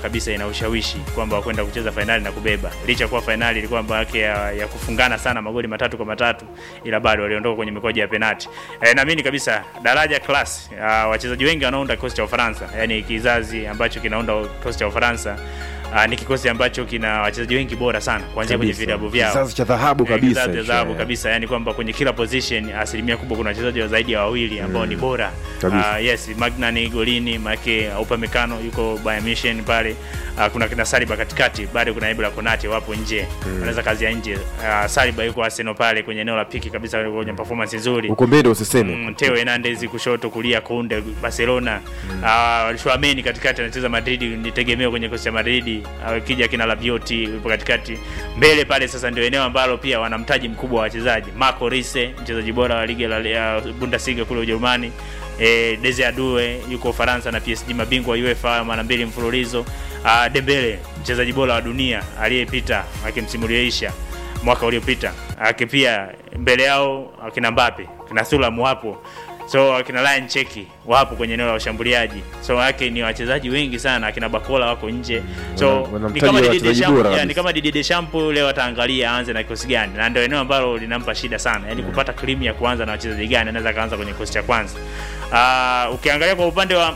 kabisa ina ushawishi kwamba kwenda kucheza fainali na kubeba, licha kuwa fainali ilikuwa mambo yake ya, ya kufungana sana magoli matatu kwa matatu, ila bado waliondoka kwenye mikoja ya penati. E, naamini kabisa daraja class, uh, wachezaji wengi wanaounda kikosi cha Ufaransa, yani kizazi ambacho kinaunda kikosi cha Ufaransa Uh, ni kikosi ambacho kina wachezaji wengi bora sana kuanzia kwenye Kabisa. vilabu vyao Kizazi cha dhahabu Eh, kabisa kizazi cha hicho, dhahabu eh. kabisa, yani kwamba kwenye kila position asilimia kubwa kuna wachezaji wa zaidi ya wawili ambao ni bora. Kabisa. Uh, yes, Magnani golini, make Upamecano yuko Bayern Munich pale. Uh, kuna kina Saliba katikati, bado kuna Ibra Konate wapo nje. Wanaweza kazi ya nje. Uh, Saliba yuko Arsenal pale kwenye eneo la piki kabisa kwenye performance nzuri. Uko mbele usiseme. Mm, Theo Hernandez kushoto, kulia Kunde Barcelona. Mm. Chouameni katikati anacheza Madrid, ni tegemeo kwenye kosi cha Madrid. Uh, kija kina Rabiot yupo katikati. Mbele pale sasa ndio eneo ambalo pia wana mtaji mkubwa wa wachezaji. Marco Rose, mchezaji bora wa ligi ya Bundesliga kule Ujerumani. E, Desire Due yuko Ufaransa na PSG mabingwa wa UEFA mara mbili mfululizo. Uh, Dembele mchezaji bora wa dunia aliyepita akimsimuliaisha mwaka uliopita aki pia mbele yao akina Mbappe kina Thuram wapo so akina Ryan Cheki wapo kwenye eneo la ushambuliaji so wake ni wachezaji wengi sana akina Bakola wako nje so Wana- wana ni mtaji kama wa Didier wachezaji Deschamps bora yeah, ni kabisa. kama Didier Deschamps leo ataangalia aanze na kikosi gani na ndio eneo ambalo linampa shida sana yani kupata krimu ya kuanza na wachezaji gani anaweza kaanza kwenye kikosi cha kwanza uh, ukiangalia kwa upande wa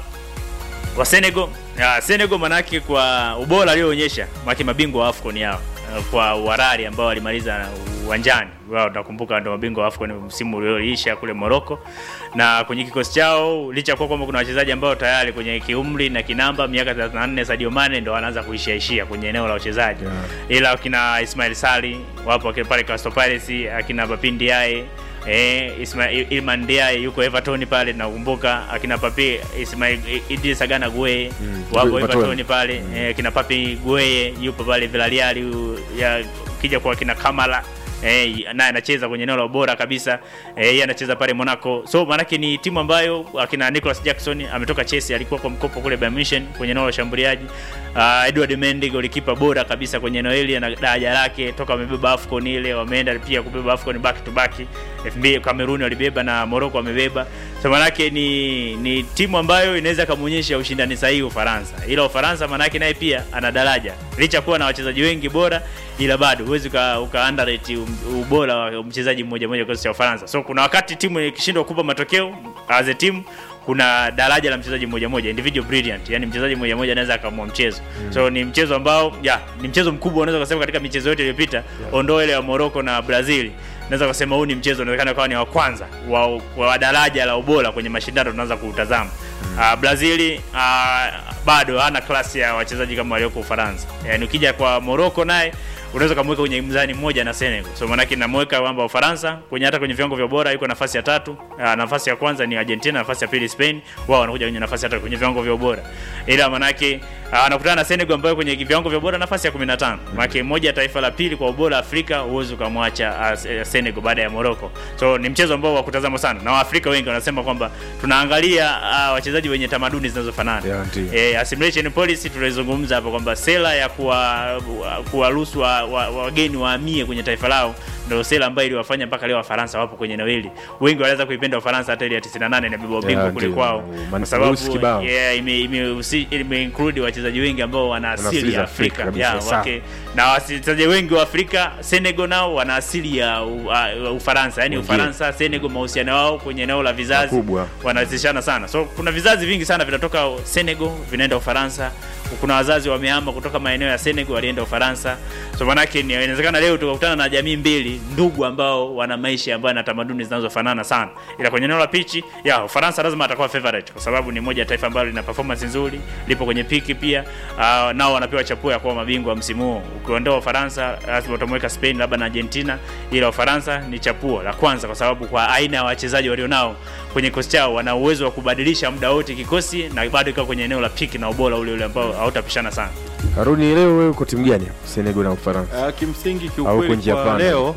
wa Senegal ya, Senegal manake kwa ubora alioonyesha maki mabingwa wa AFCON yao uh, kwa Warari ambao walimaliza uwanjani wao, nakumbuka ndio mabingwa wa AFCON msimu ulioisha kule Morocco, na kwenye kikosi chao licha kuwa kwamba kuna wachezaji ambao tayari kwenye kiumri na kinamba miaka 34 Sadio Mane ndo wanaanza kuishia ishia kwenye eneo la uchezaji Yeah. ila akina Ismail Sali wapo akina pale Crystal Palace, akina Bapin Diaye Eh, Ismail Ilman Ndiaye yuko Everton pale nakumbuka akina Papi Ismail Idris Agana Gueye Mm, wapo Everton. Everton pale eh, kina Papi Gueye yupo pale Villarreal yu- ya kija kwa kina Kamala eh, naye anacheza kwenye eneo la ubora kabisa eh, yeye anacheza pale Monaco so maanake ni timu ambayo akina Nicholas Jackson ametoka Chelsea alikuwa kwa mkopo kule Bayern Munich kwenye eneo la ushambuliaji uh, Edward Mendy golikipa bora kabisa kwenye eneo hili na daraja lake toka wamebeba AFCON ile wameenda pia kubeba AFCON back to back 2000 Cameroon walibeba na Morocco wamebeba so manake ni ni timu ambayo inaweza kumuonyesha ushindani sahihi Ufaransa ila Ufaransa manake naye pia ana daraja licha kuwa na wachezaji wengi bora ila bado huwezi uka, uka underrate um- ubora wa mchezaji mmoja mmoja kikosi cha Ufaransa so kuna wakati timu ikishindwa kupa matokeo as a team kuna daraja la mchezaji mmoja mmoja individual brilliant yani mchezaji mmoja mmoja anaweza akaamua mchezo so ni mchezo ambao ya ni mchezo mkubwa unaweza kusema katika michezo yote iliyopita ondoa ile ya Morocco na Brazil naweza kusema huu ni mchezo unawezekana kawa ni wa kwanza wa, wa daraja la ubora kwenye mashindano tunaanza kuutazama uh, Brazil uh, bado hana klasi ya wachezaji kama walioko Ufaransa yani ukija kwa Morocco naye unaweza kumweka kwenye mzani mmoja na Senegal. So maana namweka kwamba Ufaransa kwenye hata kwenye viwango vya ubora yuko nafasi ya tatu. Uh, nafasi ya kwanza ni Argentina, nafasi ya pili Spain. Wao wanakuja kwenye nafasi ya tatu kwenye viwango vya ubora. Ila maana yake uh, anakutana na Senegal ambayo kwenye viwango vya ubora nafasi ya 15. Maana yake moja ya taifa la pili kwa ubora Afrika huwezi ukamwacha uh, Senegal baada ya Morocco. So ni mchezo ambao wa kutazama sana. Na Waafrika wengi wanasema kwamba tunaangalia uh, wachezaji wenye tamaduni zinazofanana. Yeah, ndio. Eh, assimilation policy tulizungumza hapo kwamba sera ya kuwa kuwaruhusu wa- wa- wageni wahamie kwenye taifa lao ndio sera ambayo iliwafanya mpaka leo Wafaransa wapo kwenye eneo hili. Wengi wanaweza kuipenda Ufaransa hata ile ya 98 na bibwa ubingwa Yeah, kule ndio. kwao, Man- kwa sababu Rusi kibao. yeah, ime ime, ime include wachezaji wengi ambao wana asili asili za ya Afrika Afrika, kabisa, yeah, sawa. wake na wachezaji wengi wa Afrika Senegal nao wana asili ya u- uh, Ufaransa, yani Wengine. Ufaransa Senegal, mahusiano wao kwenye eneo la vizazi Makubwa. wanazishana sana so kuna vizazi vingi sana vinatoka Senegal vinaenda Ufaransa kuna wazazi wamehama kutoka maeneo ya Senegal walienda Ufaransa so manake ni inawezekana leo tukakutana na jamii mbili ndugu ambao wana maisha ambayo na tamaduni zinazofanana sana ila kwenye eneo la pichi ya Ufaransa lazima atakuwa favorite kwa sababu ni moja ya taifa ambalo lina performance nzuri lipo kwenye piki pia uh, nao wanapewa chapuo ya kuwa mabingwa msimu huu ukiondoa Ufaransa lazima utamweka Spain labda na Argentina ila Ufaransa ni chapuo la kwanza kwa sababu kwa aina ya wachezaji walionao kwenye kikosi chao wana uwezo wa kubadilisha muda wote kikosi na bado ikawa kwenye eneo la piki na ubora ule ule ambao hautapishana sana. Haruni, leo wewe uko timu gani hapo? Senegal na Ufaransa Uh, kimsingi au uko kiukweli njia kwa panda? leo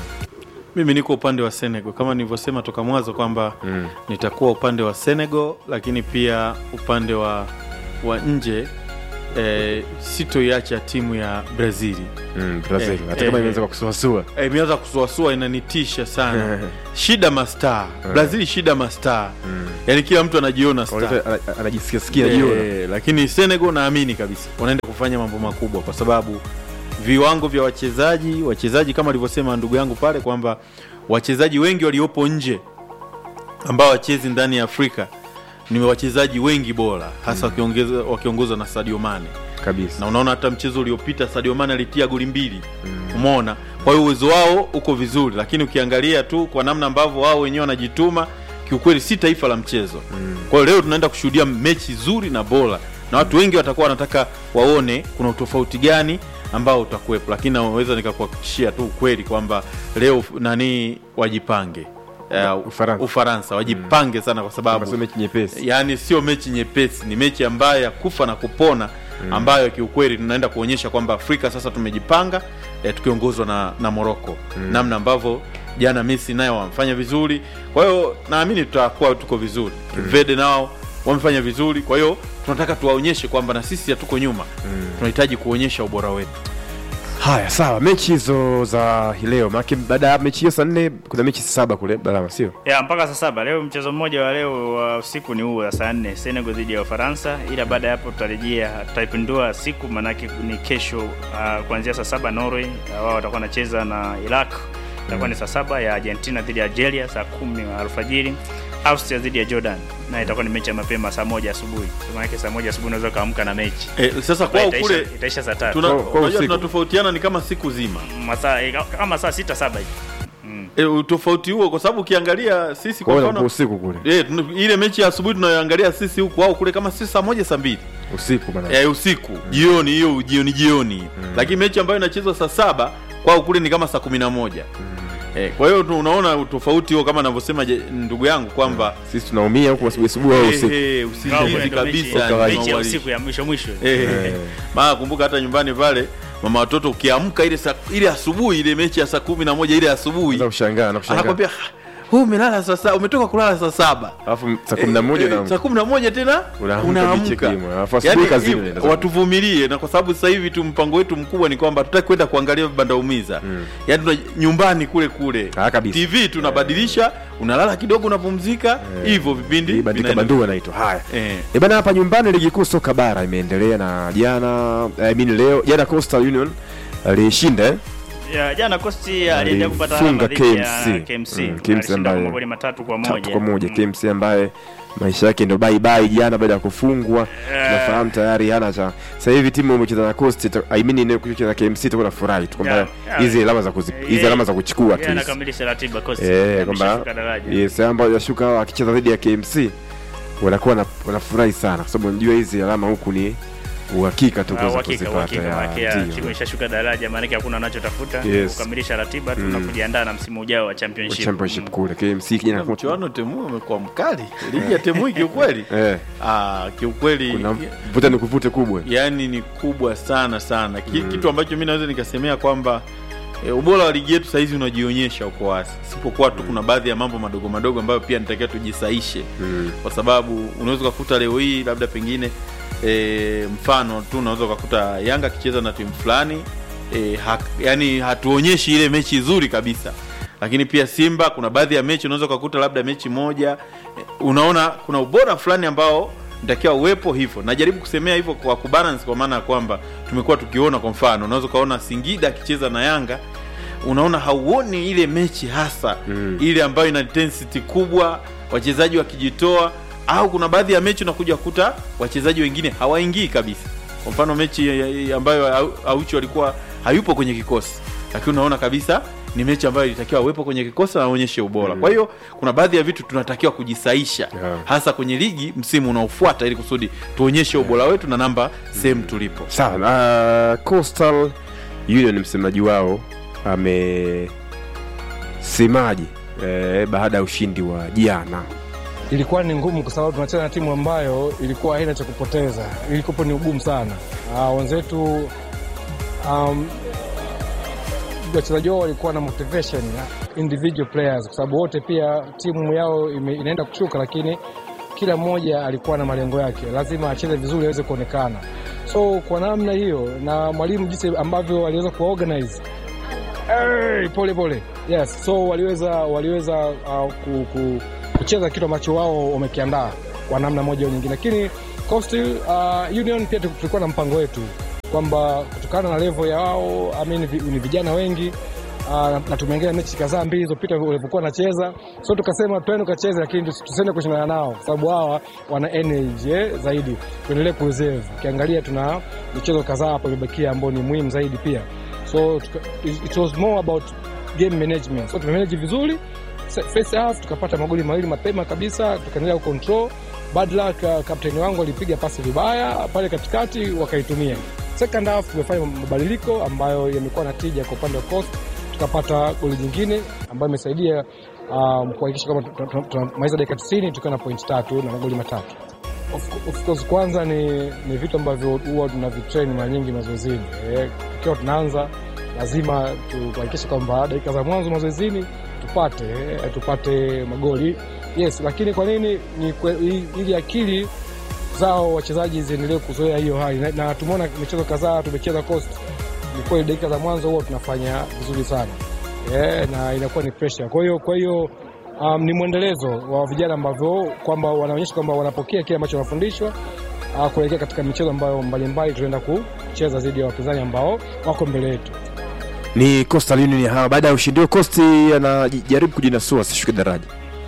mimi niko upande wa Senegal kama nilivyosema toka mwanzo kwamba Mm. nitakuwa upande wa Senegal, lakini pia upande wa wa nje eh, sitoiacha timu ya Brazili Mm, Brazil. Eh, Hata eh, kama eh. imeanza kwa kusuasua. Eh, imeanza kusuasua inanitisha sana shida mastaa Brazil shida mastaa yani kila mtu anajiona star Ana- ana- Anajisikia sikia jiona. Eh, lakini Senegal naamini kabisa wanaenda kufanya mambo makubwa kwa sababu viwango vya wachezaji wachezaji kama alivyosema ndugu yangu pale kwamba wachezaji wengi waliopo nje ambao wachezi ndani ya Afrika ni wachezaji wengi bora hasa wakiongeza- wakiongozwa na Sadio Mane Kabisa. na unaona hata mchezo uliopita Sadio Mane alitia goli mbili umeona kwa hiyo uwezo wao uko vizuri lakini ukiangalia tu kwa namna ambavyo wao wenyewe wanajituma kiukweli si taifa la mchezo kwa hiyo leo tunaenda kushuhudia mechi nzuri na bora na watu wengi watakuwa wanataka waone kuna utofauti gani ambao utakuwepo lakini naweza nikakuhakikishia tu ukweli kwamba leo nani wajipange Eh, Ufaransa. Ufaransa wajipange sana kwa Kama sababu sio mechi nyepesi. yaani sio mechi nyepesi ni mechi ambayo ya kufa na kupona ambayo kiukweli tunaenda kuonyesha kwamba afrika sasa tumejipanga eh, tukiongozwa na, na moroko namna ambavyo jana Messi nayo wamefanya vizuri kwa hiyo naamini tutakuwa tuko vizuri vede nao wamefanya vizuri kwa hiyo tunataka tuwaonyeshe kwamba na sisi hatuko nyuma tunahitaji kuonyesha ubora wetu Haya, sawa. Mechi hizo za hii leo, maana baada ya mechi hiyo saa nne kuna mechi saba kule Balama, sio? ya mpaka saa saba leo mchezo mmoja wa leo wa usiku ni huu wa saa nne Senegal dhidi ya Ufaransa, ila baada ya hapo tutarejea tutaipindua siku, maanake ni kesho uh, kuanzia saa saba Norway uh, wao watakuwa wanacheza na Iraq, itakuwa ni saa saba ya Argentina dhidi ya Algeria saa kumi wa alfajiri Austria dhidi ya Jordan na itakuwa ni mechi ya mapema saa moja asubuhi. Maanake saa moja asubuhi unaweza ukaamka na mechi eh, sasa kwao itaisha, kule itaisha saa tatu tuna- Kwa- kwa unajua usiku. tunatofautiana ni kama siku zima masaa eh, kama saa sita saba hivi mm. e, utofauti huo kwa sababu ukiangalia sisi Kwa kwa hiyo mfano usiku kule. e, ile mechi ya asubuhi tunayoangalia sisi huku au kule kama si saa moja saa mbili Usiku bana. e, usiku jioni hiyo jioni jioni lakini mechi ambayo inachezwa saa saba kwao kule ni kama saa kumi na moja e, kwa hiyo tu unaona utofauti huo kama anavyosema je- ndugu yangu kwamba Sisi tunaumia huko asubuhi asubuhi au usiku. eh, Ingawa usingizi kule ndo mechi- kabisa Kawaida. mechi ya ni usiku ya mwisho mwisho Eh, maana kumbuka hata nyumbani pale mama watoto ukiamka ile saa, ile asubuhi ile mechi ya saa kumi na moja ile asubuhi Unaweza kushangaa na kushangaa. anakwambia huu umelala saa saba umetoka kulala saa saba Alafu saa 11 Eh, na saa kumi na moja tena Unaamka unaamka biche kimo, alafu asubuhi Yaani, kazini hivi, unaenda zako. watuvumilie na kwa sababu sasa hivi tu mpango wetu mkubwa ni kwamba tutaki kwenda kuangalia vibanda umiza yaani tuna nyumbani kule kule Ah, kabisa. tv tunabadilisha unalala kidogo unapumzika hivyo vipindi Hii bandika vinaenda- bandua naitwa. Haya. Eh. E bana, hapa nyumbani ligi kuu soka bara imeendelea na jana I mean leo jana Coastal Union alishinda eh? ya jana Costi aliendelea kupata Alifunga alama dhidi ya KMC. KMC Mm, KMC alishinda ambaye- kwa magoli matatu kwa tatu moja kwa moja Mm. KMC ambaye maisha yake ndo bye bye jana baada ya kufungwa tunafahamu tayari hana cha sasa hivi timu imecheza na Coast ita- I mean ile kucheza na KMC itakuwa na furahi tu kwamba Yeah, yeah. hizi alama za kuzi- hizi Yeye- alama za kuchukua yeye tu hizi. anakamilisha ratiba Costi eh kwamba ameshashuka daraja yes ambao yashuka hao akicheza dhidi ya KMC wanakuwa na- wanafurahi sana kwa sababu unajua hizi alama huku ni uhakika tu Ah, kuweza uhakika kuzipata uhakika ya maana ya ndio. timu ishashuka daraja maana yake hakuna anachotafuta Yes. kukamilisha ratiba tu na kujiandaa na msimu ujao wa championship championship Mm. kule KMC kijana Na mchuano temu umekuwa mkali ligi ya temu hii kiukweli eh ah, kiukweli kuna vuta ni kuvute kubwa yani ni kubwa sana sana Ki, kitu ambacho mi naweza nikasemea kwamba e, ubora wa ligi yetu sahizi unajionyesha uko wazi sipokuwa tu kuna baadhi ya mambo madogo madogo ambayo pia nitakiwa tujisaishe Mm. kwa sababu unaweza ukakuta leo hii labda pengine e, mfano tu unaweza ukakuta yanga akicheza na timu fulani e, ha, yani hatuonyeshi ile mechi nzuri kabisa lakini pia simba kuna baadhi ya mechi unaweza ukakuta labda mechi moja e, unaona kuna ubora fulani ambao ntakiwa uwepo hivyo najaribu kusemea hivyo kwa kubalance kwa maana ya kwamba tumekuwa tukiona kwa mfano unaweza ukaona singida akicheza na yanga unaona hauoni ile mechi hasa Mm. ile ambayo ina intensity kubwa wachezaji wakijitoa au kuna baadhi ya mechi unakuja kukuta wachezaji wengine hawaingii kabisa kwa mfano mechi ya- ya- ambayo Au- auchi walikuwa hayupo kwenye kikosi lakini unaona kabisa ni mechi ambayo ilitakiwa awepo kwenye kikosi na aonyeshe ubora kwa hiyo kuna baadhi ya vitu tunatakiwa kujisaisha Yeah. hasa kwenye ligi msimu unaofuata ili kusudi tuonyeshe ubora wetu na namba sehemu tulipo sawa uh, Coastal Union msemaji wao amesemaje eh, baada ya ushindi wa jana ilikuwa ni ngumu kwa sababu tunacheza na timu ambayo ilikuwa haina cha kupoteza, ilikuwa ni ugumu sana. Uh, wenzetu um, wachezaji wao walikuwa na motivation individual players, kwa sababu wote pia timu yao ime, inaenda kushuka, lakini kila mmoja alikuwa na malengo yake, lazima acheze vizuri aweze kuonekana. So kwa namna hiyo na mwalimu jinsi ambavyo aliweza kuorganize hey, pole pole yes, so waliweza waliweza uh, ku, ku, kucheza kitu ambacho wao wamekiandaa kwa namna moja au nyingine, lakini Coastal uh, Union pia tulikuwa na mpango wetu kwamba kutokana na level ya wao I mean, vi- ni vijana wengi uh, na tumeingia mechi kadhaa mbili zilizopita walivyokuwa wanacheza, so tukasema twende tukacheze, lakini tusi- tusiende kushindana nao kwa sababu hawa wana energy eh, zaidi, tuendelee kureserve. Ukiangalia tuna michezo kadhaa hapo imebakia ambao ni muhimu zaidi pia, so tuka, it, it was more about game management, so tumemanage vizuri Se- first half tukapata magoli mawili mapema kabisa, tukaendelea kucontrol. Bad luck, uh, kapteni wangu alipiga pasi vibaya pale katikati, wakaitumia. Second half tumefanya mabadiliko ambayo yamekuwa na tija kwa upande wa Coast, tukapata goli nyingine ambayo imesaidia um, kuhakikisha kama tunamaliza dakika 90 tukiwa na point tatu na magoli matatu. Of, of course kwanza ni, ni vitu ambavyo huwa tunavitrain mara nyingi mazoezini. Eh, tukiwa tunaanza lazima tuhakikishe kwamba dakika za mwanzo mazoezini tupate eh, tupate magoli yes, lakini kwa nini ni kwe- i- ili akili zao wachezaji ziendelee kuzoea hiyo hali na, na tumeona michezo kadhaa tumecheza Coast, ni kweli dakika za mwanzo huwa tunafanya vizuri sana eh, na inakuwa ni pressure. Kwa hiyo kwa hiyo um, ni mwendelezo wa vijana ambavyo kwamba wanaonyesha kwamba wanapokea kile ambacho wanafundishwa uh, kuelekea katika michezo ambayo mbalimbali tunaenda kucheza dhidi ya wapinzani ambao wako mbele yetu. ni Coastal Union hawa baada ya ushindi huo Coast anajaribu kujinasua asishuke daraja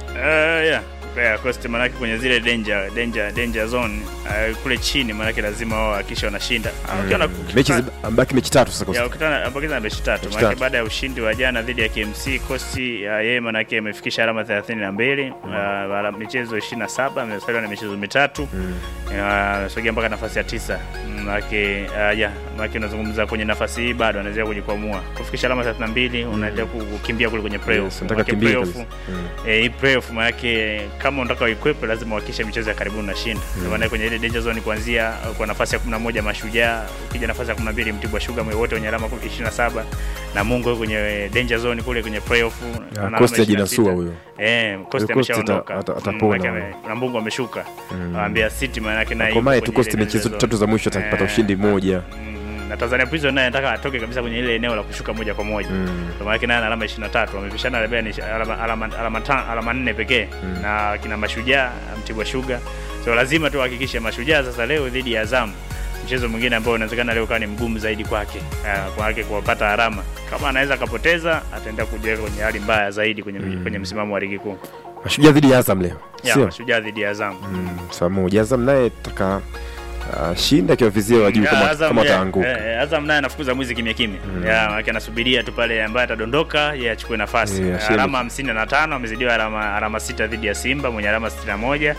Uh, yeah. Yeah, Coast manake kwenye zile danger danger danger zone uh, kule chini manake lazima wao hakisha wanashinda. Ah, ukiona- mechi zibaki mechi tatu sasa Coast. ya ukitana ambakiza na mechi tatu Mechi manake tatu. baada ya ushindi wa jana dhidi ya KMC Coast uh, yeye manake amefikisha alama 32 uh, uh, michezo 27 amesalia na michezo mitatu uh, amesogea mpaka nafasi ya tisa Mm, manake uh, yeah, manake unazungumza kwenye nafasi hii bado anaweza kujikwamua kufikisha alama 32 unaendelea ku- kukimbia kule kwenye playoff Yes, nataka Manake kimbie playoff, kabisa. Mm. eh, hii playoff manake kama unataka uikwepe lazima uhakikishe michezo ya karibuni unashinda mm. maana kwenye ile danger zone kuanzia uh, kwa nafasi ya 11 mashujaa ukija nafasi ya 12 Mtibwa Sugar mwe wote wenye alama 27 na Mungu yuko kwenye danger zone kule kwenye playoff Ah, ana alama Coast 26. ajinasua huyo Eh, Coast Coast ameshaondoka. ata- ata- Mm, atapona maana huyo. ame- na Mungu ameshuka. Waambia City maana yake naye. Akomae yuko tu kwenye Coast ile michezo danger tatu za mwisho zone. atapata Eh, ushindi mmoja mm, na Tanzania Prison naye anataka atoke kabisa kwenye ile eneo la kushuka moja kwa moja. Mm. Kwa maana yake naye ana alama 23, wamepishana labda ni alama alama alama ta- alama nne pekee na kina Mashujaa, Mtibwa Sugar. So lazima tu hakikishe Mashujaa sasa leo dhidi ya Azam mchezo mwingine ambao unawezekana leo kawa ni mgumu zaidi kwake uh, kwake kuwapata alama. Kama anaweza akapoteza, ataenda kujiweka kwenye hali mbaya zaidi kwenye, kwenye msimamo wa ligi kuu Mashujaa dhidi ya Azam leo ya sio Mashujaa dhidi ya Azam. Mm, saa moja Azam naye taka uh, shinda akiwavizia wa juu Ya, kama, Azam, kama ya, ataanguka eh, eh, Azam naye anafukuza mwizi kimya kimya mm. ya maana anasubiria tu pale ambaye atadondoka yeye achukue nafasi Eh, Eh, ashinde. alama 55 amezidiwa alama alama sita dhidi ya Simba mwenye alama 61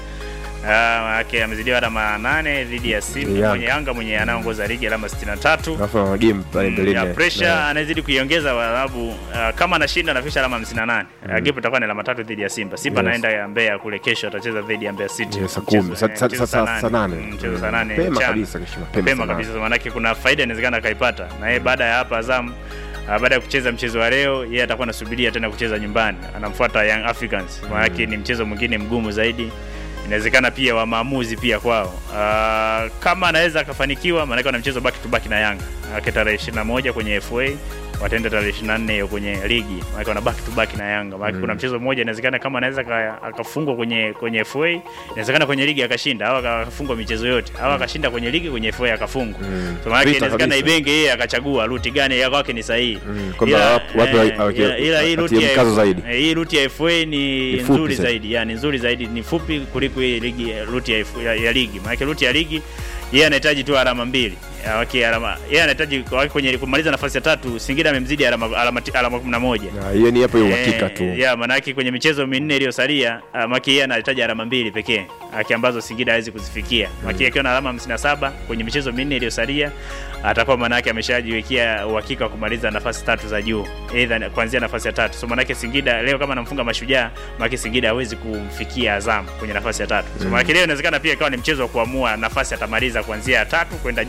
Ah, yake amezidiwa alama 8 dhidi ya Simba Yanga. mwenye Yanga mwenye anaongoza ligi alama 63 alafu ana game pale Mm, mbeleni ya na- pressure na- anazidi kuiongeza kwa sababu uh, kama anashinda anafikisha alama 58 mm. gap itakuwa ni alama tatu dhidi ya Simba. Simba Yes. anaenda ya Mbeya kule kesho atacheza dhidi ya Mbeya City. Yes, saa Mchezo- kumi. Sa- eh, sa- mchezo sa- saa saa nane. Mm, Mchezo saa Mm. 8 Mapema mchana. kabisa, kesho mapema Mapema saa nane. kabisa maanake kuna faida inawezekana akaipata. Na yeye baada ya hapa Azam uh, baada ya kucheza mchezo wa leo yeye atakuwa anasubiria tena kucheza nyumbani. Anamfuata Young Africans. Maanake ni mchezo mwingine mgumu zaidi inawezekana pia wa maamuzi pia kwao. Uh, kama anaweza akafanikiwa, maanake wana mchezo back to back na Yanga Maanake tarehe 21 kwenye FA wataenda tarehe 24 hiyo kwenye ligi, maanake wana back to back na Yanga. Maanake kuna mchezo mmoja inawezekana kama anaweza aka- akafungwa kwenye kwenye FA, inawezekana kwenye ligi akashinda au akafungwa michezo yote au akashinda kwenye ligi kwenye FA akafungwa. Mm. So maanake Vita inawezekana kabisa. Ibenge yeye akachagua ruti gani ya kwake ni sahihi. Mm, kwamba Ila, wapi- wapi eh, aweke- ila- ila hii atie ruti ya mkazo zaidi. Eh, hii ruti ya FA ni, Ni fupi nzuri zaidi. zaidi, yani nzuri zaidi, ni fupi kuliko hii ligi ruti ya, ya, ya ligi. Maana ruti ya ligi yeye anahitaji tu alama mbili. Ya, Okay, alama yeye anahitaji kwa- kwenye kumaliza nafasi ya tatu, Singida amemzidi alama alama alama 11. Na hiyo ni hapo hiyo uhakika Eh, tu Ya, maana yake kwenye michezo minne iliyosalia, uh, Maki yeye anahitaji alama mbili pekee. Aki ambazo Singida hawezi kuzifikia. Maki akiwa na alama 57 kwenye michezo minne iliyosalia, atakuwa maana yake ameshajiwekea uhakika wa kumaliza nafasi tatu za juu. Either kuanzia nafasi ya tatu. So maana yake Singida leo kama anamfunga Mashujaa, Maki Singida hawezi kumfikia Azam kwenye nafasi ya tatu. So maana yake leo inawezekana pia ikawa ni mchezo wa kuamua nafasi atamaliza kuanzia ya tatu kwenda juu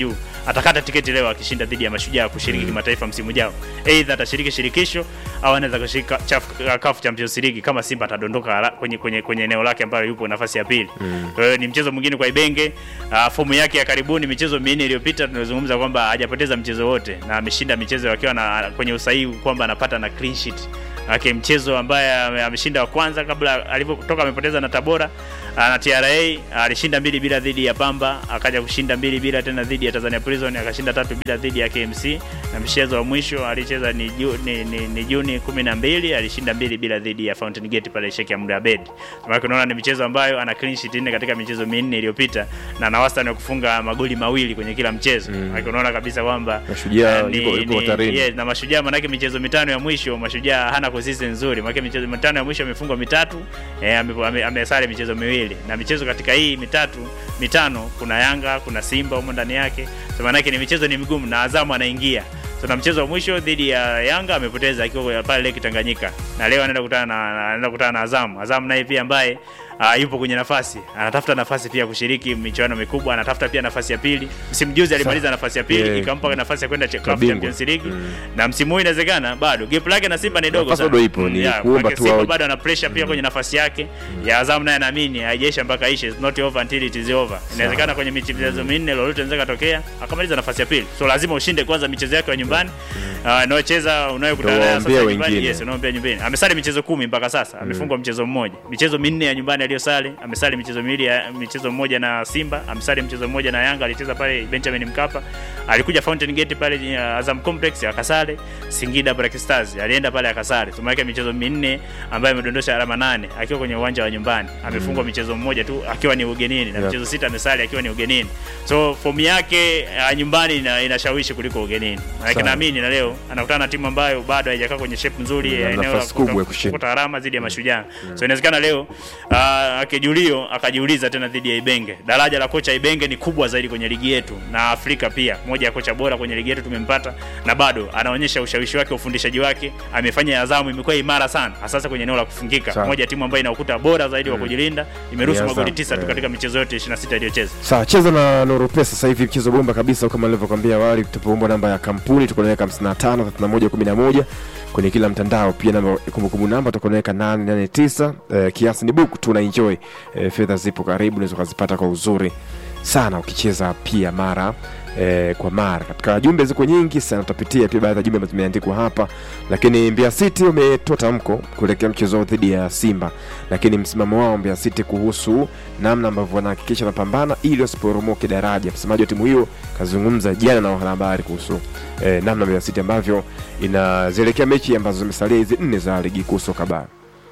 atakata tiketi leo akishinda dhidi ya Mashujaa kushiriki kimataifa msimu ujao. Aidha atashiriki shirikisho au anaweza kushiriki Chaf- CAF Champions League kama Simba atadondoka hala- kwenye kwenye kwenye eneo lake ambalo yupo nafasi ya pili. Kwa hiyo ni mchezo mwingine kwa Ibenge. Uh, fomu yake ya karibuni michezo minne iliyopita tunazungumza kwamba hajapoteza mchezo wote na ameshinda michezo akiwa na kwenye usahihi kwamba anapata na clean sheet. Ake mchezo ambaye ame- ameshinda wa kwanza kabla alivyotoka amepoteza na Tabora ah, na TRA alishinda mbili bila dhidi ya Pamba, akaja kushinda mbili bila tena dhidi ya Tanzania Prison, akashinda tatu bila dhidi ya KMC, na mchezo wa mwisho alicheza ni, ju, ni, ni, ni Juni 12 alishinda mbili bila dhidi ya Fountain Gate pale Sheikh Amri Abed. Maana unaona ni michezo ambayo ana clean sheet nne katika michezo minne iliyopita na ana wastani wa kufunga magoli mawili kwenye kila mchezo. Mm. Maana unaona kabisa kwamba Mashujaa eh, ni- yuko- yuko ni- hatarini. yes, na mashujaa manake michezo mitano ya mwisho mashujaa hana consistency nzuri manake michezo mitano ya mwisho amefungwa mitatu eh, ame- ame- amesare michezo miwili na michezo katika hii mitatu mitano kuna yanga kuna simba humo ndani yake so manake ni michezo ni migumu na azamu anaingia so na mchezo wa mwisho dhidi ya yanga amepoteza akiwa pale leki tanganyika na leo anaenda kukutana na anaenda kukutana na azamu azamu naye pia ambaye Uh, yupo kwenye nafasi anatafuta nafasi pia kushiriki michuano mikubwa anatafuta pia nafasi ya pili msimu juzi alimaliza nafasi ya pili Yeah. ikampa nafasi ya kwenda CAF Kabingwa. Champions League na msimu huu inawezekana bado gap lake na Simba ni dogo Nafasi sana. bado ipo, ni Yeah, kuomba maana tu Simba wao- bado ana pressure pia kwenye nafasi yake ya Azam, naye anaamini haijaisha mpaka ishe, it's not over until it is over. Inawezekana kwenye michezo minne lolote inaweza katokea akamaliza nafasi ya pili, so lazima ushinde kwanza michezo yake ya nyumbani uh, unayocheza unayokutana nayo sasa Utawaambia nyumbani. wengine. Yes, unaombea nyumbani. Amesali michezo kumi mpaka sasa, amefungwa mchezo mmoja, michezo minne ya nyumbani aliyosali, amesali michezo miwili ya michezo mmoja na Simba, amesali mchezo mmoja na Yanga, alicheza pale Benjamin Mkapa, alikuja Fountain Gate pale uh, Azam Complex akasale, Singida Black Stars alienda pale akasale, tumeweka michezo minne ambayo amedondosha alama nane akiwa kwenye uwanja wa nyumbani, amefungwa michezo mmoja tu akiwa ni ugenini na Yeah. michezo sita amesali akiwa ni ugenini, so fomu yake uh, nyumbani ina, inashawishi kuliko ugenini, maana Sawa. naamini na leo anakutana na timu ambayo bado haijakaa kwenye shape nzuri Na ya eneo la nafasi kubwa ya kuta- kushinda. kupata alama dhidi ya Mashujaa. So inawezekana leo uh, akijulio akajiuliza tena dhidi ya Ibenge. Daraja la kocha Ibenge ni kubwa zaidi kwenye ligi yetu na Afrika pia. Moja ya kocha bora kwenye ligi yetu tumempata na bado anaonyesha ushawishi wake, ufundishaji wake. Amefanya Azamu imekuwa imara sana, hasa kwenye eneo la kufungika. Sawa. Moja ya timu ambayo ina ukuta bora zaidi wa kujilinda. Imeruhusu Ni magoli Azam, tisa tu eh. katika michezo yote 26 iliyocheza. sawa cheza na Nuru Pesa sasa hivi mchezo bomba kabisa kama nilivyokuambia awali tutapoomba namba ya kampuni tuko naweka 55 31 11 kwenye kila mtandao pia namba kumbukumbu namba tuko naweka 889 eh, kiasi ni buku tu na enjoy eh, fedha zipo karibu unaweza kuzipata kwa uzuri sana ukicheza pia mara eh, kwa mara katika jumbe ziko nyingi sana tutapitia pia baadhi ya jumbe ambazo zimeandikwa hapa lakini Mbeya City wametoa tamko kuelekea mchezo wao dhidi ya Simba lakini msimamo wao Mbeya City kuhusu namna ambavyo wanahakikisha wanapambana ili wasiporomoke daraja msemaji wa timu hiyo kazungumza jana na wanahabari kuhusu eh, namna Mbeya City ambavyo inazielekea mechi ambazo zimesalia hizi nne za ligi kuu soka bara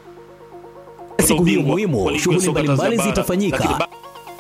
Siku hiyo ubingwa wa muhimu, ligi shughuli ya soka mbalimbali Tanzania bara. Lakini zitafanyika. ba-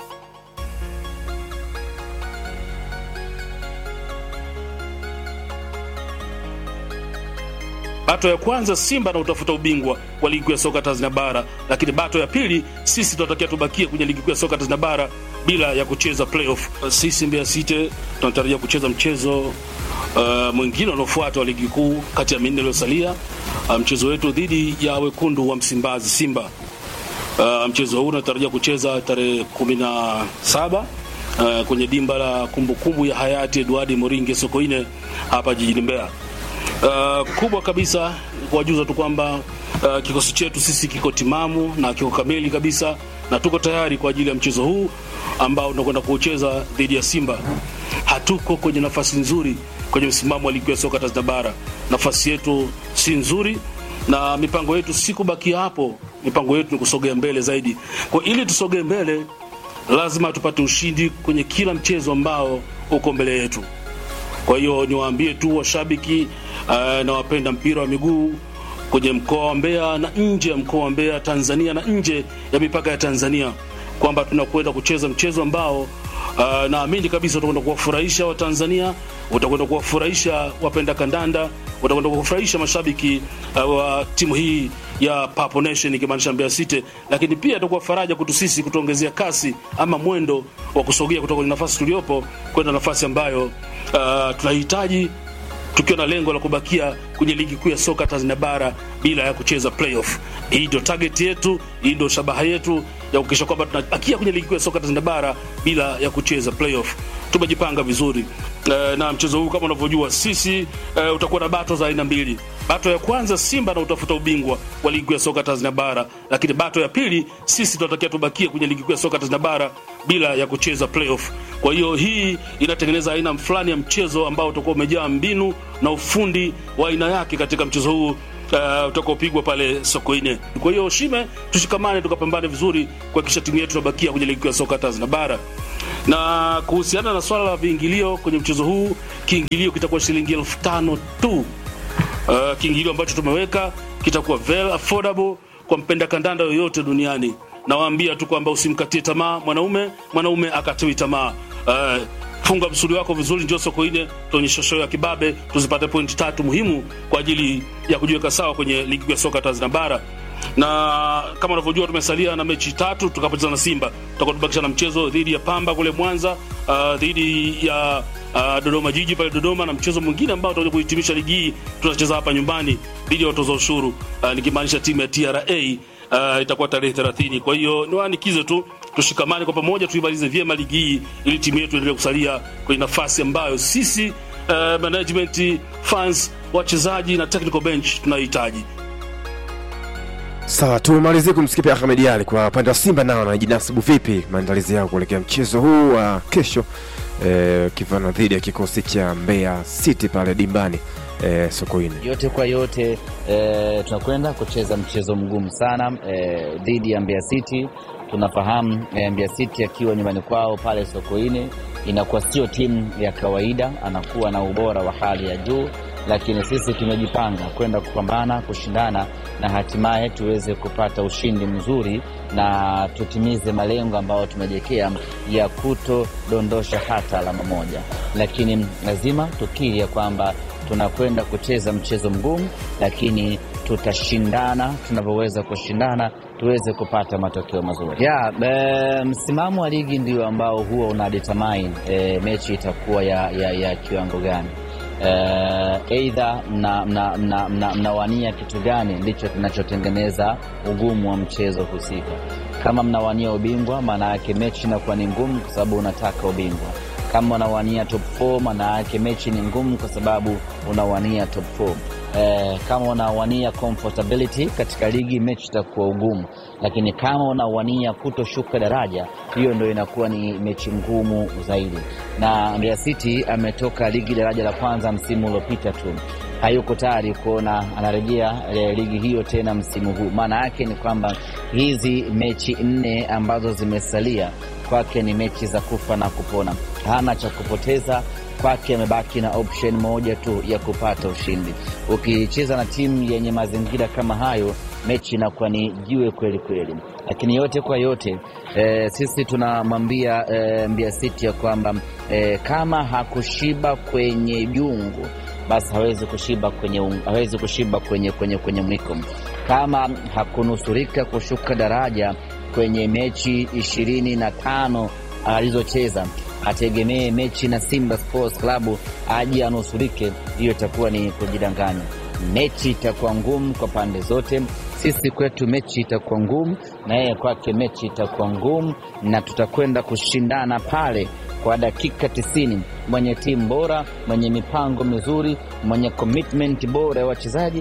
Bato ya kwanza Simba na utafuta ubingwa wa ligi kuu ya soka Tanzania bara, lakini bato ya pili sisi tunatakiwa tubakie kwenye ligi kuu ya soka Tanzania bara bila ya kucheza playoff. Sisi Mbeya City tunatarajia kucheza mchezo uh, mwingine unaofuata wa ligi kuu kati ya minne iliyosalia, uh, mchezo wetu dhidi ya wekundu wa Msimbazi Simba. Uh, mchezo huu unatarajia kucheza tarehe kumi na saba uh, kwenye dimba la kumbukumbu ya hayati Edward Moringe Sokoine hapa jijini Mbeya. Uh, kubwa kabisa kuwajuza tu kwamba uh, kikosi chetu sisi kiko timamu na kiko kamili kabisa na tuko tayari kwa ajili ya mchezo huu ambao tunakwenda kuucheza dhidi ya Simba. Hatuko kwenye nafasi nzuri kwenye msimamo wa ligi ya soka Tanzania bara. Nafasi yetu si nzuri na mipango yetu si kubakia hapo, mipango yetu ni kusogea mbele zaidi. Kwa ili tusogee mbele, lazima tupate ushindi kwenye kila mchezo ambao uko mbele yetu. Kwa hiyo niwaambie tu washabiki uh, na wapenda mpira wa miguu kwenye mkoa wa Mbeya na nje ya mkoa wa Mbeya, Tanzania na nje ya mipaka ya Tanzania kwamba tunakwenda kucheza mchezo ambao uh, naamini kabisa utakwenda kuwafurahisha Watanzania, utakwenda kuwafurahisha wapenda kandanda, utakwenda kuwafurahisha mashabiki uh, wa timu hii ya Papo Nation ikimaanisha Mbeya City, lakini pia itakuwa faraja kwetu sisi kutuongezea kasi ama mwendo wa kusogea kutoka kwenye nafasi tuliopo kwenda nafasi ambayo uh, tunahitaji tukiwa na lengo la kubakia kwenye ligi kuu ya soka Tanzania bara bila ya kucheza playoff. Hii ndio target yetu, hii ndio shabaha yetu ya kuhakikisha kwamba tunabakia kwenye ligi kuu ya soka Tanzania bara bila ya kucheza playoff. tumejipanga vizuri e, na mchezo huu kama unavyojua sisi e, utakuwa na bato za aina mbili. Bato ya kwanza Simba na utafuta ubingwa wa ligi kuu ya soka Tanzania bara, lakini bato ya pili sisi tunatakiwa tubakie kwenye ligi kuu ya soka Tanzania bara bila ya kucheza playoff. Kwa hiyo hii inatengeneza aina fulani ya mchezo ambao utakuwa umejaa mbinu na ufundi wa aina yake katika mchezo huu uh, utakaopigwa pale Sokoine. Kwa hiyo Shime, tushikamane tukapambane vizuri kuhakikisha timu yetu inabakia kwenye ligi kuu ya soka Tanzania bara. Na kuhusiana na swala la viingilio kwenye mchezo huu, kiingilio kitakuwa shilingi elfu tano tu. Uh, kiingilio ambacho tumeweka kitakuwa very affordable kwa mpenda kandanda yoyote duniani. Nawaambia tu kwamba usimkatie tamaa mwanaume, mwanaume akatiwi tamaa. Uh, funga msuli wako vizuri, njoo Sokoine tuonyeshe show ya kibabe, tuzipate pointi tatu muhimu kwa ajili ya kujiweka sawa kwenye ligi ya soka Tanzania bara na kama unavyojua tumesalia na mechi tatu tukapoteza na Simba, tutakuwa tubakisha na mchezo dhidi ya Pamba kule Mwanza, uh, dhidi ya uh, Dodoma Jiji pale Dodoma, na mchezo mwingine ambao tutakuja kuhitimisha ligi hii tunacheza hapa nyumbani dhidi ya watoza ushuru uh, nikimaanisha timu ya TRA uh, itakuwa tarehe 30. Kwa hiyo niwaanikize tu tushikamane kwa pamoja, tuimalize vyema ligi hii ili timu yetu endelee kusalia kwenye nafasi ambayo sisi uh, management, fans, wachezaji na technical bench tunahitaji. Sawa, tumalizie kumsikia pia Ahmed Ali kwa upande wa Simba, nao wanajinasibu vipi maandalizi yao kuelekea mchezo huu wa kesho eh, kivana dhidi ya kikosi cha Mbeya City pale dimbani eh, Sokoine. Yote kwa yote e, tunakwenda kucheza mchezo mgumu sana e, dhidi ya Mbeya City. Tunafahamu e, Mbeya City akiwa nyumbani kwao pale Sokoine inakuwa sio timu ya kawaida, anakuwa na ubora wa hali ya juu, lakini sisi tumejipanga kwenda kupambana, kushindana na hatimaye tuweze kupata ushindi mzuri na tutimize malengo ambayo tumejiwekea ya kutodondosha hata alama moja, lakini lazima tukiri ya kwamba tunakwenda kucheza mchezo mgumu, lakini tutashindana tunavyoweza kushindana tuweze kupata matokeo mazuri. Ya, e, msimamo wa ligi ndio ambao huwa una determine e, mechi itakuwa ya, ya, ya kiwango gani. Eidha mnawania mna, mna, mna, mna kitu gani ndicho kinachotengeneza ugumu wa mchezo husika. Kama mnawania ubingwa, maana yake mechi inakuwa ni ngumu kwa sababu unataka ubingwa kama unawania top 4 maana yake mechi ni ngumu kwa sababu unawania top 4. Eh, kama unawania comfortability katika ligi mechi itakuwa ugumu, lakini kama unawania kutoshuka daraja, hiyo ndio inakuwa ni mechi ngumu zaidi. Na Mbeya City ametoka ligi daraja la kwanza msimu uliopita tu, hayuko tayari kuona anarejea eh, ligi hiyo tena msimu huu. Maana yake ni kwamba hizi mechi nne ambazo zimesalia kwake ni mechi za kufa na kupona, hana cha kupoteza kwake, amebaki na option moja tu ya kupata ushindi. Ukicheza na timu yenye mazingira kama hayo, mechi inakuwa ni jiwe kweli kweli. Lakini yote kwa yote e, sisi tunamwambia e, Mbeya City ya kwamba e, kama hakushiba kwenye jungu basi hawezi kushiba kwenye, hawezi kushiba kwenye, kwenye, kwenye mwiko. Kama hakunusurika kushuka daraja kwenye mechi ishirini na tano alizocheza ategemee mechi na Simba Sports Club aje anusurike, hiyo itakuwa ni kujidanganya. Mechi itakuwa ngumu kwa pande zote. Sisi kwetu mechi itakuwa ngumu, na yeye kwake mechi itakuwa ngumu, na tutakwenda kushindana pale kwa dakika tisini. Mwenye timu bora, mwenye mipango mizuri, mwenye commitment bora ya wachezaji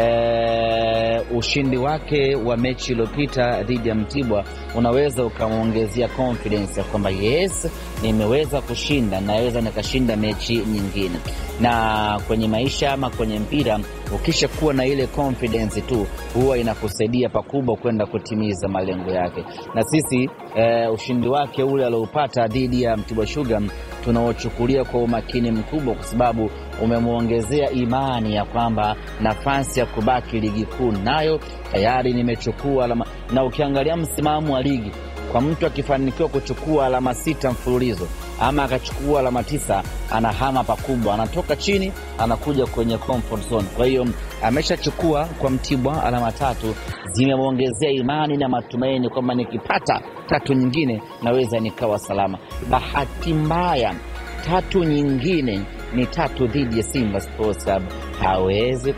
e, ushindi wake wa mechi iliyopita dhidi ya Mtibwa unaweza ukamwongezea confidence ya kwamba yes, nimeweza kushinda, naweza nikashinda mechi nyingine. Na kwenye maisha ama kwenye mpira, ukisha kuwa na ile confidence tu, huwa inakusaidia pakubwa kwenda kutimiza malengo yake. Na sisi e, ushindi wake ule alioupata dhidi ya Mtibwa Sugar tunaochukulia kwa umakini mkubwa, kwa sababu umemwongezea imani ya kwamba nafasi ya kubaki ligi kuu nayo tayari nimechukua alama. Na ukiangalia msimamo wa ligi, kwa mtu akifanikiwa kuchukua alama sita mfululizo ama akachukua alama tisa, anahama pakubwa, anatoka chini anakuja kwenye comfort zone. Kwa hiyo ameshachukua kwa Mtibwa alama tatu, zimemwongezea imani na matumaini kwamba nikipata tatu nyingine naweza nikawa salama. Bahati mbaya tatu nyingine ni tatu dhidi ya Simba Sports Club, hawezi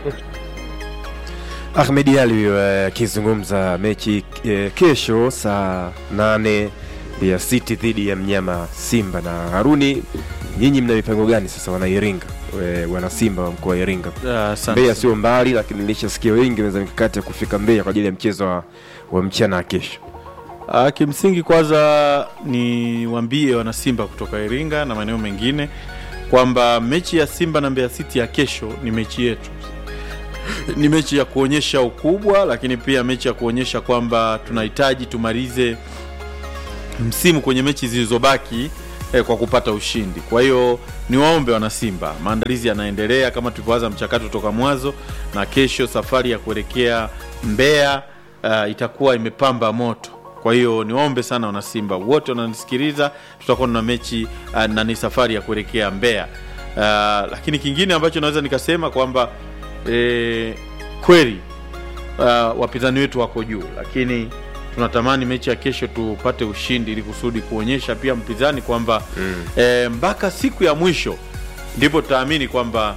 Ahmed Ali akizungumza uh, mechi uh, kesho saa nane Mbeya City dhidi ya mnyama Simba. Na Haruni, nyinyi mna mipango gani sasa, wana Iringa, we- wana Simba wa mkoa wa Iringa? Ah, asante. Mbeya sio mbali, lakini nilishasikia wengi wameza mikakati ya kufika Mbeya kwa ajili ya mchezo wa, wa mchana wa kesho. Ah, kimsingi kwanza ni wambie wanasimba kutoka Iringa na maeneo mengine kwamba mechi ya Simba na Mbeya City ya kesho ni mechi yetu, ni mechi ya kuonyesha ukubwa, lakini pia mechi ya kuonyesha kwamba tunahitaji tumalize msimu kwenye mechi zilizobaki eh, kwa kupata ushindi. Kwa hiyo ni waombe wanasimba, maandalizi yanaendelea kama tulivyoanza mchakato toka mwanzo, na kesho safari ya kuelekea Mbeya uh, itakuwa imepamba moto. Kwa hiyo niwaombe sana wanasimba wote wananisikiliza, tutakuwa na mechi uh, na ni safari ya kuelekea Mbeya. Uh, lakini kingine ambacho naweza nikasema kwamba eh, kweli uh, wapinzani wetu wako juu, lakini tunatamani mechi ya kesho tupate ushindi ili kusudi kuonyesha pia mpinzani kwamba mm. e, mpaka siku ya mwisho ndipo tutaamini kwamba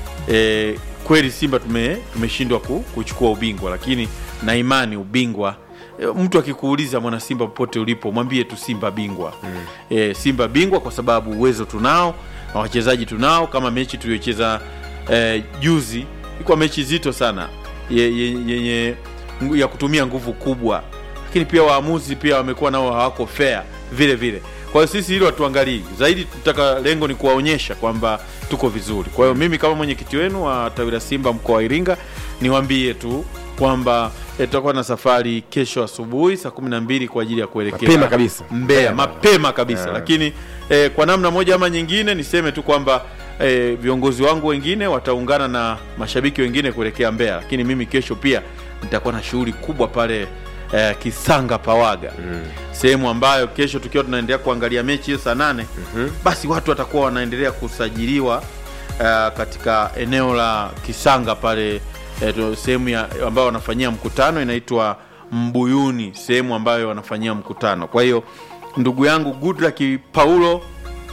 e, kweli Simba tume tumeshindwa ku, kuchukua ubingwa, lakini na imani ubingwa e, mtu akikuuliza mwana Simba popote ulipo mwambie tu Simba bingwa mm. e, Simba bingwa kwa sababu uwezo tunao na wachezaji tunao, kama mechi tuliyocheza e, juzi ilikuwa mechi zito sana ye- ye- yenye ngu- ya kutumia nguvu kubwa lakini pia waamuzi pia wamekuwa nao hawako fair vile vile. Kwa hiyo sisi hilo hatuangalii zaidi, tutaka lengo ni kuwaonyesha kwamba tuko vizuri. Kwa hiyo mimi kama mwenyekiti wenu wa tawi la Simba mkoa wa Iringa niwaambie tu kwamba eh, tutakuwa na safari kesho asubuhi saa kumi na mbili kwa ajili ya kuelekea Mapema kabisa. Mbeya, mapema kabisa Yeah. lakini eh, kwa namna moja ama nyingine niseme tu kwamba eh, viongozi wangu wengine wataungana na mashabiki wengine kuelekea Mbeya, lakini mimi kesho pia nitakuwa na shughuli kubwa pale eh, Kisanga Pawaga mm. sehemu ambayo kesho tukiwa tunaendelea kuangalia mechi hiyo saa nane mm-hmm. basi watu watakuwa wanaendelea kusajiliwa eh, katika eneo la Kisanga pale eh, tu- sehemu ya- ambayo wanafanyia mkutano inaitwa Mbuyuni, sehemu ambayo wanafanyia mkutano. Kwa hiyo ndugu yangu Goodluck Paulo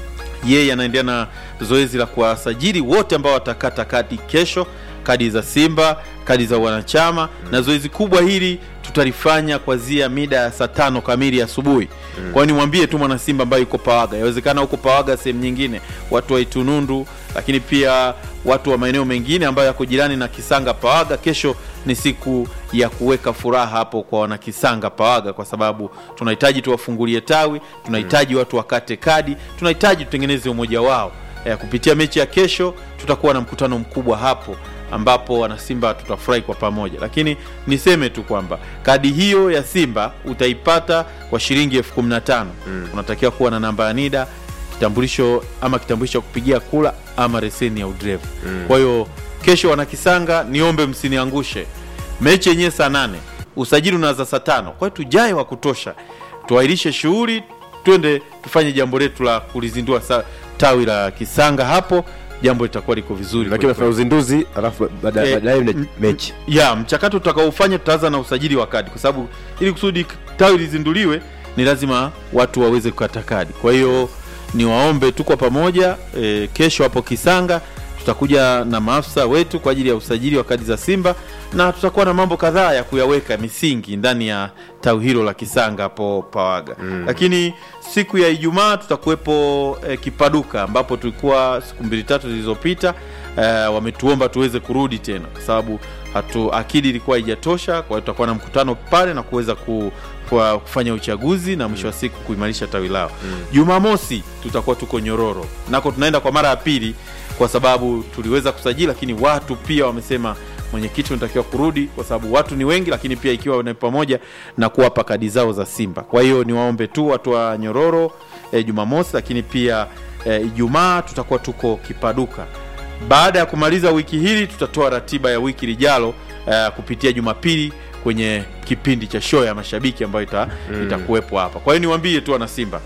yeye anaendelea na zoezi la kuwasajili wote ambao watakata kadi kesho, kadi za Simba, kadi za wanachama mm. na zoezi kubwa hili tutalifanya kuanzia mida ya saa tano kamili asubuhi mm. kwa hiyo nimwambie tu mwana Simba ambaye yuko Pawaga, yawezekana huko Pawaga sehemu nyingine, watu wa Itunundu, lakini pia watu wa maeneo mengine ambayo yako jirani na Kisanga Pawaga, kesho ni siku ya kuweka furaha hapo kwa wanakisanga Pawaga, kwa sababu tunahitaji tuwafungulie tawi, tunahitaji watu wakate kadi, tunahitaji tutengeneze umoja wao. E, kupitia mechi ya kesho tutakuwa na mkutano mkubwa hapo ambapo wanasimba tutafurahi kwa pamoja, lakini niseme tu kwamba kadi hiyo ya Simba utaipata kwa shilingi elfu kumi na tano. Unatakiwa kuwa na namba ya NIDA kitambulisho ama kitambulisho cha kupigia kula ama leseni ya udereva. Kwa hiyo kesho wanakisanga, niombe msiniangushe. Mechi yenyewe saa nane, usajili unaanza saa tano. Kwa hiyo tujae wa kutosha, tuahirishe shughuli, twende tufanye jambo letu la kulizindua sa- tawi la Kisanga hapo, jambo litakuwa liko vizuri. Lakini nafanya uzinduzi alafu baada- Eh, baadaye mna m- mechi. ya mchakato tutakaofanya tutaanza na usajili wa kadi, kwa sababu ili kusudi tawi lizinduliwe ni lazima watu waweze kukata kadi. Kwa hiyo niwaombe tu kwa pamoja e, kesho hapo Kisanga tutakuja na maafisa wetu kwa ajili ya usajili wa kadi za Simba na tutakuwa na mambo kadhaa ya kuyaweka misingi ndani ya tawi hilo la Kisanga hapo Pawaga mm. Lakini siku ya Ijumaa tutakuwepo e, Kipaduka ambapo tulikuwa siku mbili tatu zilizopita e, wametuomba tuweze kurudi tena kwa sababu hatu akili ilikuwa haijatosha. Kwa hiyo tutakuwa na mkutano pale na kuweza ku, kwa kufanya uchaguzi na mwisho wa siku kuimarisha tawi lao. Jumamosi tutakuwa tuko Nyororo, nako tunaenda kwa mara ya pili kwa sababu tuliweza kusajili, lakini watu pia wamesema mwenyekiti unatakiwa kurudi kwa sababu watu ni wengi, lakini pia ikiwa ni pamoja na kuwapa kadi zao za Simba. Kwa hiyo niwaombe tu watu wa Nyororo eh, Jumamosi, lakini pia eh, Ijumaa tutakuwa tuko Kipaduka. Baada ya kumaliza wiki hili tutatoa ratiba ya wiki lijalo uh, kupitia Jumapili kwenye kipindi cha show ya mashabiki ambayo ita, itakuwepo hapa. Kwa hiyo niwaambie tu wana Simba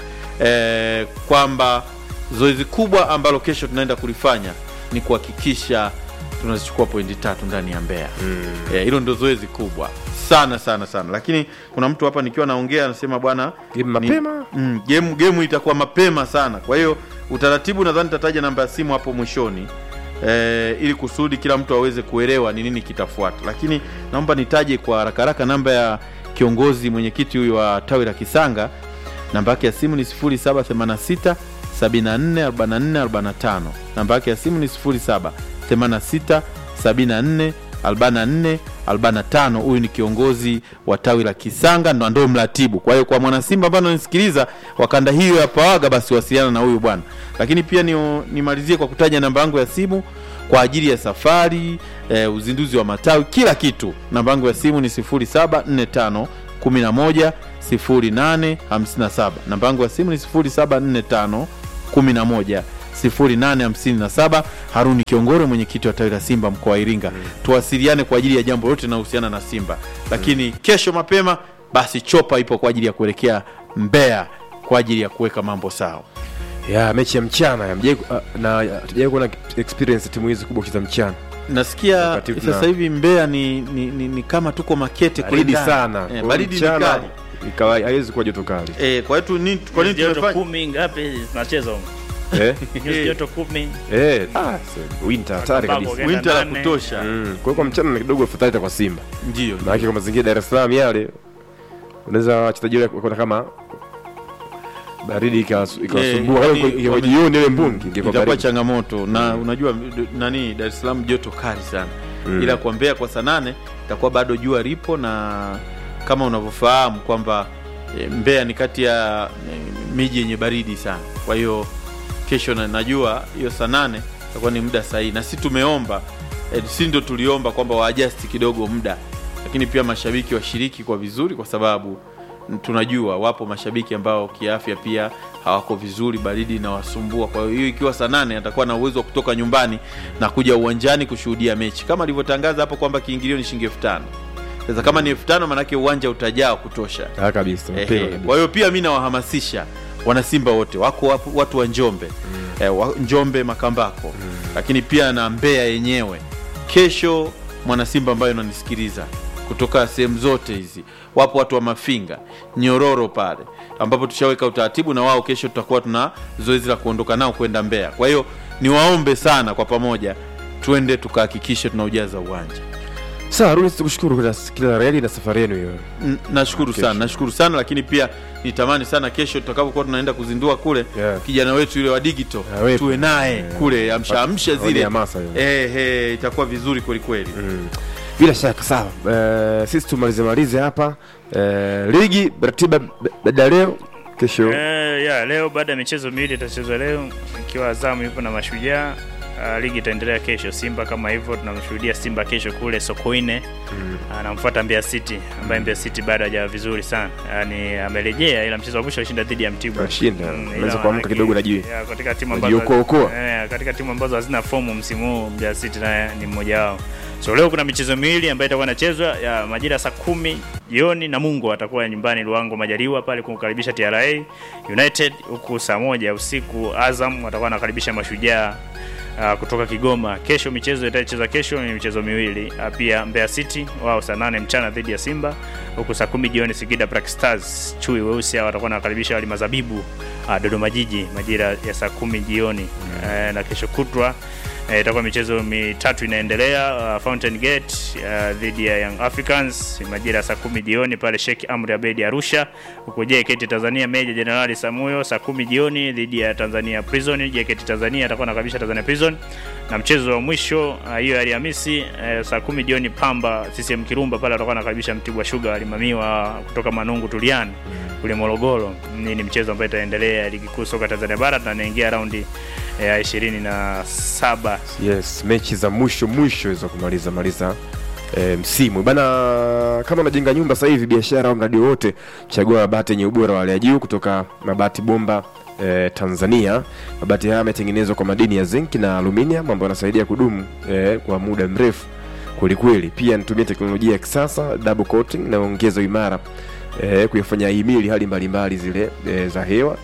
eh, kwamba zoezi kubwa ambalo kesho tunaenda kulifanya ni kuhakikisha tunazichukua pointi tatu ndani ya Mbeya. Eh, hilo ndio zoezi kubwa sana sana sana, lakini kuna mtu hapa nikiwa naongea anasema bwana Game ni- mapema? mm, game, game itakuwa mapema sana. Kwa hiyo utaratibu nadhani tataja namba ya simu hapo mwishoni eh, ili kusudi kila mtu aweze kuelewa ni nini kitafuata, lakini naomba nitaje kwa haraka haraka namba ya kiongozi mwenyekiti huyu wa tawi la Kisanga namba yake ya simu ni 0786 74 44 45 namba yake ya simu ni 07 86 74 44 45 huyu ni kiongozi wa tawi la kisanga ndo ndo mratibu kwa hiyo kwa mwanasimba ambao ananisikiliza wakanda hiyo ya pawaga basi wasiliana na huyu bwana lakini pia ni- nimalizie kwa kutaja namba yangu ya simu kwa ajili ya safari eh, uzinduzi wa matawi kila kitu namba yangu ya simu ni 0745 11 0857 namba yangu ya simu ni 0745 11 0857 haruni kiongore mwenyekiti wa tawi la simba mkoa wa iringa mm. tuwasiliane kwa ajili ya jambo lote linalohusiana na simba lakini mm. kesho mapema basi chopa ipo kwa ajili ya kuelekea mbeya kwa ajili ya kuweka mambo sawa ya mechi ya mchana ya mjai, uh, na hatujawai kuona experience timu hizi kubwa kucheza mchana nasikia Wakati tuna- sasa hivi mbeya ni, ni, ni, ni kama tuko makete kule baridi ndani. sana eh, Kwa hiyo baridi ni mchana kali ikawa- haiwezi kuwa joto kali eh, kwa hiyo tu ni- kwa nini joto tumefanya kumi ngapi zinacheza huko? eh? Nyuzi joto kumi eh, ah, so, winter hatari Sababu kabisa Genda winter la nane. kutosha Mm, kwa hiyo kwa mchana ni kidogo afadhali kwa simba ndio maanake kwa mazingira ya dar es salaam yale unaweza wachezaji wale kuona kama baridi ikawas- ikawasumbua Eh, Kama yani ingekuwa wame- jioni ile mbungi ingekuwa itakuwa baridi. changamoto na unajua d- nani dar es salaam joto kali sana Mm. ila kwa mbeya kwa saa nane itakuwa bado jua lipo na kama unavyofahamu kwamba e, mbeya ni kati ya e, miji yenye baridi sana kwa hiyo kesho na, najua hiyo saa nane itakuwa ni muda sahihi na si tumeomba e, si ndo tuliomba kwamba waajasti kidogo muda lakini pia mashabiki washiriki kwa vizuri kwa sababu n- tunajua wapo mashabiki ambao kiafya pia hawako vizuri baridi inawasumbua kwa hiyo ikiwa saa nane atakuwa na uwezo wa kutoka nyumbani na kuja uwanjani kushuhudia mechi kama alivyotangaza hapo kwamba kiingilio ni shilingi elfu tano sasa kama ni elfu tano maanake uwanja utajaa wa kutosha Ah, kabisa Ehe, mapema kabisa. kwa hiyo pia mi nawahamasisha wanasimba wote wako wapo- watu wa njombe mm. eh, wa, njombe makambako mm. lakini pia na mbeya yenyewe kesho mwanasimba ambayo unanisikiliza kutoka sehemu zote hizi wapo watu wa mafinga nyororo pale ambapo tushaweka utaratibu na wao kesho tutakuwa tuna zoezi la kuondoka nao kwenda mbeya kwa hiyo niwaombe sana kwa pamoja tuende tukahakikishe tunaujaza uwanja sawa Haruni, tukushukuru kwa kila la heri na safari yenu hiyo N- nashukuru Kesho. sana nashukuru sana lakini pia nitamani sana kesho tutakapokuwa tunaenda kuzindua kule Yeah. kijana wetu yule wa digital Awepo. tuwe naye Yeah. kule amsha amsha Aone zile hamasa hiyo. eh, eh, itakuwa vizuri kwelikweli Mm. bila shaka sawa Eh, sisi tumalize malize hapa Eh, ligi ratiba b- baada ya leo kesho Eh, ya leo baada ya michezo miwili itachezwa leo ikiwa Azamu yupo na Mashujaa. Uh, ligi itaendelea kesho. Simba kama hivyo tunamshuhudia Simba kesho kule Sokoine anamfuata Mbeya City ambaye Mbeya City bado hajawa vizuri sana, yaani amerejea, ila mchezo wa mwisho alishinda dhidi ya Mtibwa. Kashinda. Mm, Ameweza ila kuamka manake- kidogo na jiwe. ya, katika timu ambazo Wajiokoa-okoa. eh, katika timu ambazo hazina fomu msimu huu Mbeya City naye ni mmoja wao. So leo kuna michezo miwili ambayo itakuwa inachezwa ya majira saa kumi jioni na Mungu atakuwa nyumbani Luango Majaliwa pale kumkaribisha TRA United, huku saa moja usiku Azam watakuwa wanakaribisha Mashujaa uh, kutoka Kigoma. Kesho michezo itachezwa kesho ni michezo miwili uh, pia Mbeya City wao saa nane mchana dhidi ya Simba, huku saa kumi jioni Singida Black Stars chui weusi hao watakuwa wanakaribisha wali mazabibu uh, Dodoma Jiji majira ya saa kumi jioni uh, na kesho kutwa Eh, itakuwa michezo mitatu inaendelea uh, Fountain Gate uh, dhidi ya Young Africans majira ya saa kumi jioni pale Sheikh Amri Abeid Arusha, huku JKT Tanzania Meja Jenerali Samuyo saa kumi jioni dhidi ya Tanzania Prison. JKT Tanzania atakuwa anakabisha Tanzania Prison, na mchezo wa mwisho uh, hiyo ya Alhamisi uh, saa kumi jioni Pamba CCM Kirumba pale atakuwa anakaribisha Mtibwa Sugar alimamiwa kutoka Manungu Tuliani kule Morogoro. Ni ni mchezo ambayo itaendelea ligi kuu soka Tanzania bara na inaingia raundi ya ishirini na saba yes mechi za mwisho mwisho za kumaliza maliza E, msimu bana kama unajenga nyumba sasa hivi biashara au mradi wowote chagua mabati yenye ubora wa hali ya juu kutoka mabati bomba e, tanzania mabati haya yametengenezwa kwa madini ya zinc na aluminium ambayo yanasaidia kudumu e, kwa muda mrefu kwelikweli pia nitumia teknolojia ya kisasa double coating inayoongeza imara e, kuyafanya himili hali mbalimbali zile e, za hewa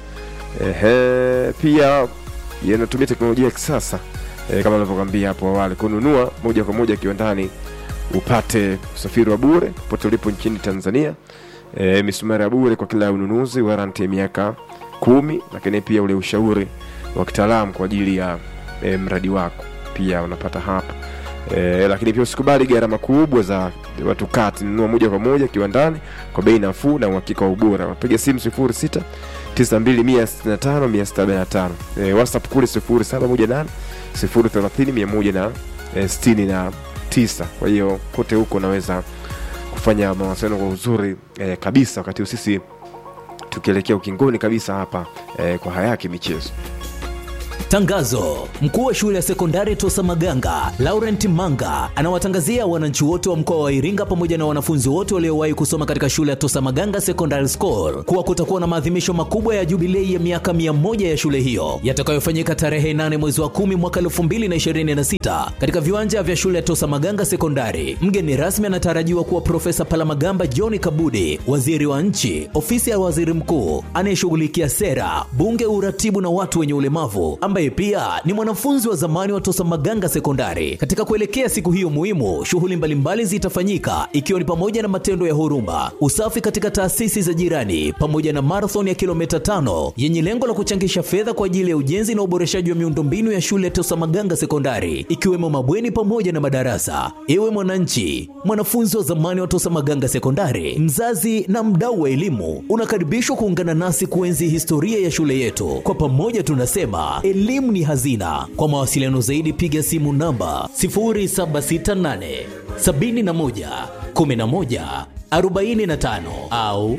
Ehe, pia yanatumia teknolojia ya kisasa e, kama nilivyokwambia hapo awali kununua moja kwa moja kiwandani upate usafiri wa bure popote ulipo nchini tanzania e, misumari ya bure kwa kila ununuzi waranti ya miaka kumi lakini pia ule ushauri wa kitaalamu kwa ajili ya e, mradi wako pia unapata hapa e, lakini pia usikubali gharama kubwa za watu kati nunua moja kwa moja kiwandani kwa bei nafuu na uhakika wa ubora wapiga simu 06 92165155 e, whatsapp kule 0718 030 169 kwa hiyo kote huko unaweza kufanya mawasiliano kwa uzuri e, kabisa wakati huu sisi tukielekea ukingoni kabisa hapa e, kwa hayaki michezo Tangazo: mkuu wa shule ya sekondari Tosa Maganga Laurent Manga anawatangazia wananchi wote wa mkoa wa Iringa pamoja na wanafunzi wote waliowahi kusoma katika shule ya Tosa Maganga Secondary School kuwa kutakuwa na maadhimisho makubwa ya jubilei ya miaka 100 ya shule hiyo yatakayofanyika tarehe 8 mwezi wa 10 mwaka 2026 katika viwanja vya shule ya Tosa Maganga Sekondari. Mgeni rasmi anatarajiwa kuwa Profesa Palamagamba John Kabudi, waziri wa nchi, ofisi ya waziri mkuu anayeshughulikia sera, bunge, uratibu na watu wenye ulemavu ambaye pia ni mwanafunzi wa zamani wa Tosa Maganga Sekondari. Katika kuelekea siku hiyo muhimu, shughuli mbalimbali zitafanyika ikiwa ni pamoja na matendo ya huruma, usafi katika taasisi za jirani, pamoja na marathon ya kilomita tano yenye lengo la kuchangisha fedha kwa ajili ya ujenzi na uboreshaji wa miundombinu ya shule ya Tosa Maganga Sekondari, ikiwemo mabweni pamoja na madarasa. Ewe mwananchi, mwanafunzi wa zamani wa Tosa Maganga Sekondari, mzazi na mdau wa elimu, unakaribishwa kuungana nasi kuenzi historia ya shule yetu. Kwa pamoja tunasema elimu ni hazina. Kwa mawasiliano zaidi piga simu namba 0768 71 11 45 au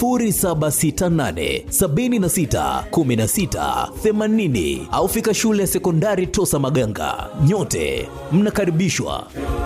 0768 76 16 80 au fika shule ya sekondari Tosa Maganga. Nyote mnakaribishwa.